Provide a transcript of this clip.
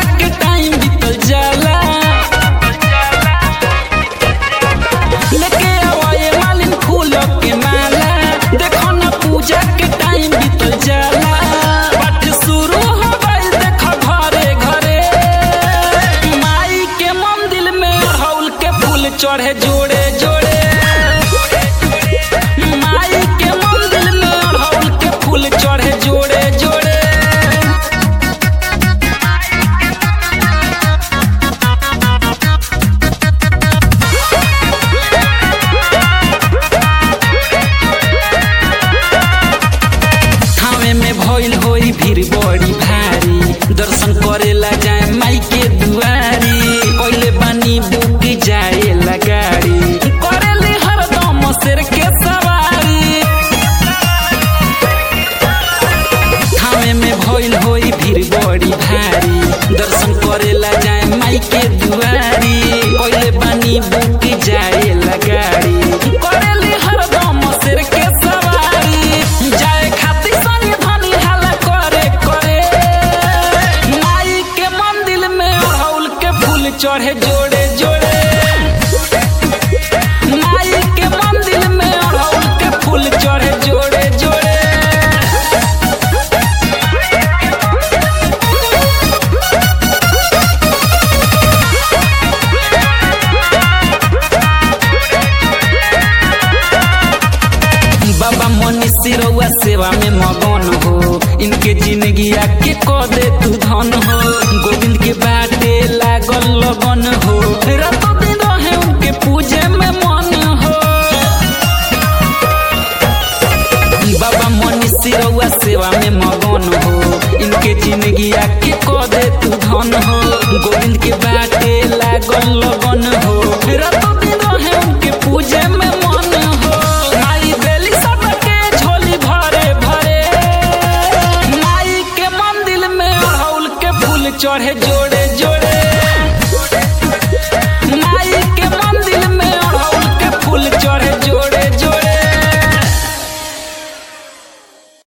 के टाइम बीतल जाला लेके आवाए मालिन फूल के माला देखो ना पूजा के टाइम बीतल जाला पाठ शुरू हो गइल देखो घरे घरे माई के मंदिर में अड़हुल के फूल चढ़े जोड़े जोड़े माई के मंदिर में अड़हुल के फूल चढ़े जोड़े जोड़े थावे में भइल होई भीड़ बड़ी भारी दर्शन करेला जाए माई के दुआरी पहिले बानी बुक जाए गाड़ी करेली हरदम शेर के सवारी थावे में भइल होई भीड़ बड़ी भारी दर्शन करेला जाए माई के दुआरी पहिले बानी बुक जाए गाड़ी करेली हरदम शेर के सवारी जाए खातिर सनी धनी हाला करे करे माई के मंदिर में अड़हुल के फूल चढ़े जोड़े जोड़े माई के मंदिर में अड़हुल के फूल चढ़े जोड़े जोड़े बाबा मनी सिरौआ सेवा में मगन हो इनके जिंदगी आके क दे तू धन हो गोविंद के बाटे लागल लगन हो रातों दिन रहे उनके पूजे में मन हो बाबा मनी सिरौआ सेवा में मगन हो इनके जिंदगी आके क दे तू धन हो गोविंद के बाटे लागल लगन हो रातों दिन रहे उनके पूजे में मन हो माई बेली सबके झोली भरे भरे माई के मंदिर में अड़हुल के फूल चढ़े जो